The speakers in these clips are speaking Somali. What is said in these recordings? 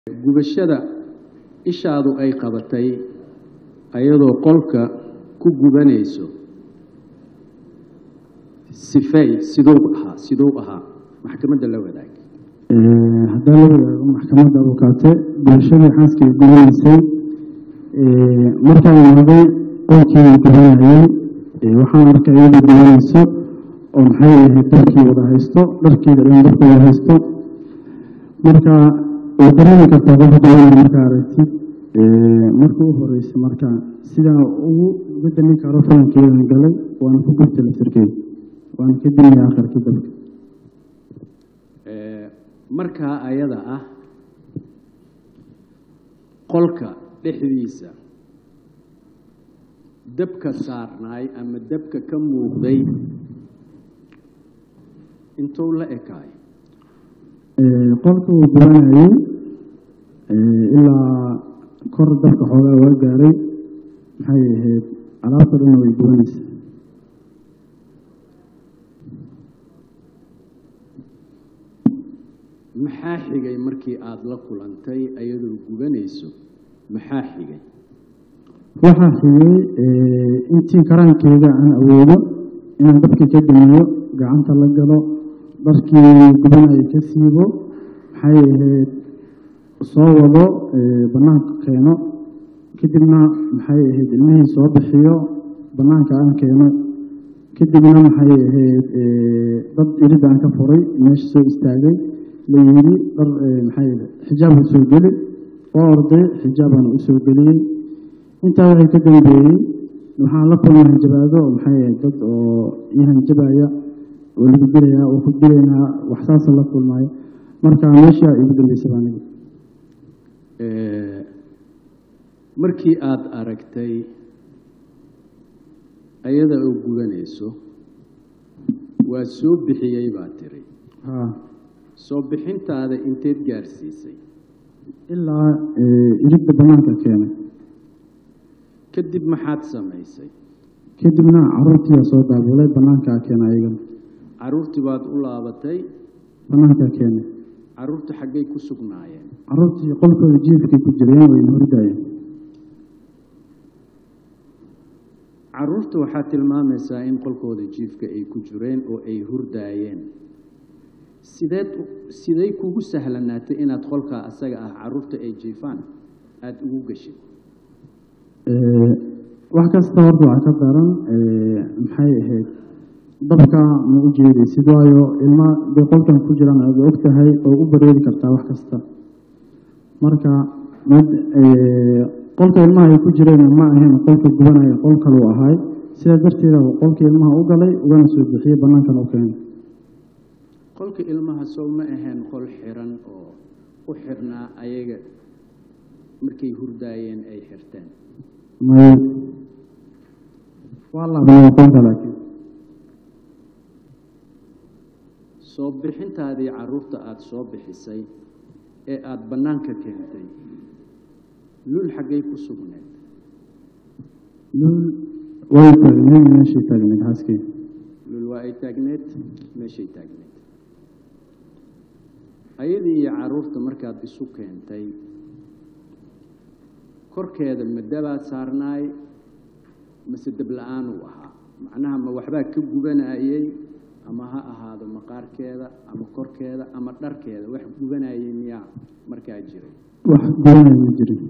gubashada ishaadu ay qabatay ayadoo qolka ku gubanayso sifey siduu ahaa siduu ahaa maxkamadda la wadaag haddaa la wadaago maxkamadda abukaate bulshadii xaaskay gubanaysay markaan imaaday qolkii gubanayay waxaan arkay iyadoo gubanayso oo maxay ahayd dabkii wada haysto dharkeeda dhan dabka wada haysto marka way dareemi kartaa qof gubanaya markaa aragtid marka u horeysa marka sidaa ugu uga damin karo falankeedan galay waana ku gubtay laftirkeeda waana ka dimaya akharkii dabka markaa ayada ah qolka dhexdiisa dabka saarnaay ama dabka ka muuqday intuu la ekaay qolka uu gubanayay ilaa kor dabka xoogaa waa gaaray maxay ahayd alaabta dhanna way gubanaysa maxaa xigay markii aada la kulantay ayadoo gubanayso maxaa xigay waxaa xigay intii karaankeeda aan awoodo inaan dabka ka damiyo gacanta la galo dharkii gubanaya ka siibo maxay ahayd soo wado bannaanka keeno kadibna maxay ahayd ilmihii soo bixiyo bannaanka aan keeno kadibna maxay ahayd dad irid aan ka furay meesha soo istaagay la yidhi dhar maxay xijaabka soo geli oo orday xijaabaan u soo geliyey intaa waxay ka dambeeyey waxaan la kulmay hanjabaado maxay ahayd dad oo ii hanjabaya oo lagu dilayaa oo ku dilaynaa wax saasa la kulmaayo marka meeshaa igu dambeysaba aniga markii aada aragtay ayada oo gubanayso waa soo bixiyey baa tiri haa soo bixintaada inteed gaarsiisay ilaa iridda bannaanka keenay kadib maxaad samaysay kadibna caruurtiiyaa soo daabulay bannaankaa keena ayagana carruurtii baad u laabatay bannaankaa keenay carruurta xaggay ku sugnaayeen caruurtii qolkooda jiifkay ku jireen wayna hordayeen carruurta waxaad tilmaamaysaa in qolkooda jiifka ay ku jireen oo ay hurdaayeen sideed siday kugu sahlanaatay inaad qolkaa asaga ah carruurta ay jiifaan aada ugu gashid wax kasta horta waxaa ka daran maxay ahayd dabka ma u jeedaysid waayo ilma bay qolkan ku jiraan aada og tahay oo u bareeri kartaa wax kasta marka mid qolka ilmaha ay ku jireen ma ahayn qolka gubanaya qol kaluu ahaay sidaa darteeda uu qolka ilmaha u galay ugana soo bixiyey bannaankana u keenay qolka ilmaha sow ma ahayn qol xiran oo u xirnaa ayaga markay hurdaayeen ay xirteen may waa laabnay qolka laakiin soo bixintaadii carruurta aada soo bixisay ee aada bannaanka keentay lul xaggay ku sugneed lul way taagneed meeshay taagneed xaaskii lul waa ay taagneed meeshay taagneed ayadii iyo carruurta markaad isu keentay korkeeda ma dabaad saarnaay mase dab-la-aan uu ahaa macnaha ma waxbaa ka gubanayey ama ha ahaado maqaarkeeda ama korkeeda ama dharkeeda wax gubanayey miyaa markaa jiray wax gubanaya ma jirin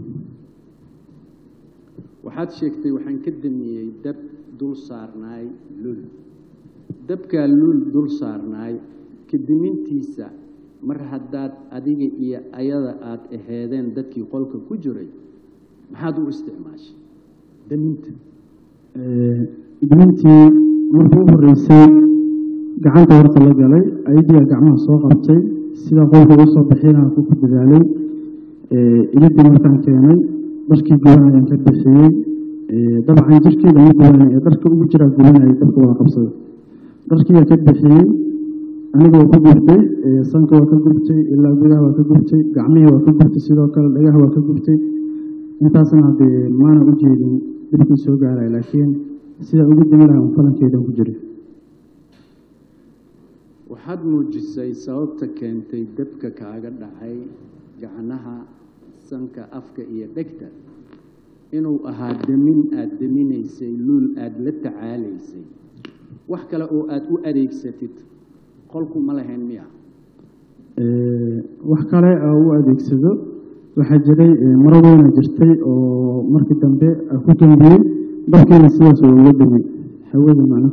waxaad sheegtay waxaan ka damiyey dab dul saarnaay lul dabkaa lul dul saarnaay kadimintiisa mar haddaad adiga iyo ayada aada aheedeen dadkii qolka ku jiray maxaad u isticmaashay daminta dimintii markuu u horreysay gacanta horta la galay ayadiiyaa gacmaha soo qabtay sida qolka ugu soo bixinaa ku ku dadaalay iliddii markaan keenay dharkii gubanayaan ka bixiyey dabcan jirkeeda ma gubanay ee dharka ugu jiraa gubanayay dabka wada qabsaday dharkiiyaa ka bixiyey aniga waa ka gubtay sanka waa ka gubtay ilaa gudaha waa ka gubtay gacmihii waa ka gubtay sidoo kale dhagaha waa ka gubtay intaasna haddee maana u jeedin dhibkii soo gaaraya laakiin sidaa ugu dami lahaa un falankeedan ku jiray waxaad muujisay sababta keentay dabka kaaga dhacay gacnaha sanka afka iyo dhegta inuu ahaa demin aada deminaysay luul aada la tacaalaysay wax kale oo aada u adeegsatid qolku ma lahayn miya wax kale oo u adeegsado waxaa jiray maro weyna jirtay oo markii dambe ku dambiyey dabkeena sidaas oo uga damay hawada macna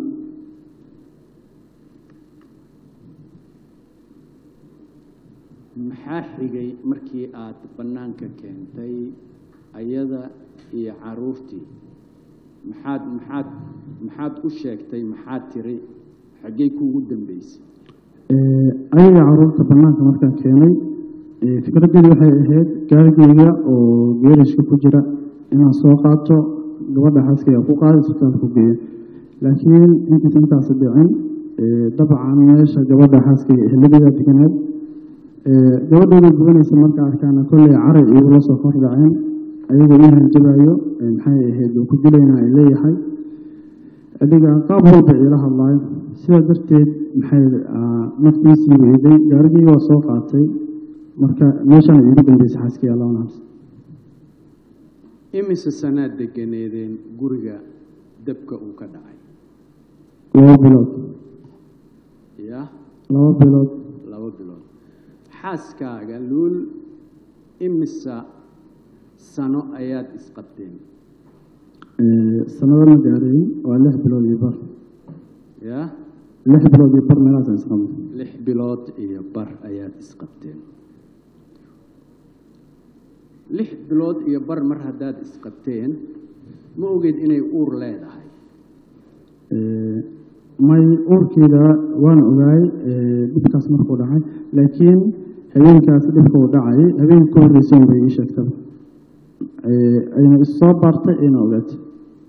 maxaa xigay markii aad bannaanka keentay ayada iyo caruurtii maxaad maxaad maxaad u sheegtay maxaad tiri xaggey kuugu dambeysay ayaga caruurta bannaanka markaan keenay fikraddeedu waxay ahayd gaarigeyga oo geerishka ku jira inaan soo qaato gabadha xaaskayga ku qaada isbitaalka ku geeyo laakiin intiisa intaasi dhicin dabcan meesha gabadha xaaskayga eheladeeda deganeed gabadhooda gubanaysa marka arkaana kolley caray igula soo kor dhaceen ayagoo ii hanjabaayo maxay ahayd oo ku dilayna ay leeyahay adiga qaab walba iila hadlaayo sidaa darteed maxay naftiisii weyday gaarigeyga waa soo qaatay marka meeshaan iigu dambeysay xaaskii allah naxas imise sanaad deganeedeen guriga dabka uu ka dhacay laba bilood ya laba bilood laba bilood xaaskaaga luul imisa sano ayaad isqabteen sanado ma gaarayn waa lix bilood iyo bar ya lix bilood iyo bar meelahaasaan isqabnay lix bilood iyo bar ayaad isqabteen lix bilood iyo bar mar haddaad isqabteen ma ogeed inay uur leedahay may uurkeeda waan ogaay dhibkaas markuu dhacay laakiin habeenkaas dhibka uu dhacay habeenka ka horreysay bay ii sheegtaba ayna issoo baartay ayna ogaatay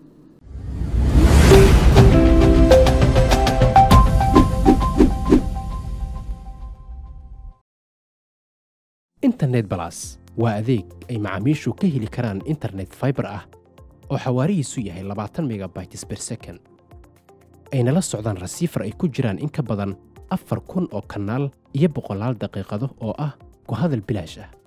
internet balas waa adeeg ay macaamiishu ka heli karaan internet fiber ah oo xawaarihiisu yahay labaatan megabytes per second ayna la socdaan rasiifar ay ku jiraan in ka badan afar kun oo kanaal iyo boqolaal daqiiqado oo ah ku hadal bilaash ah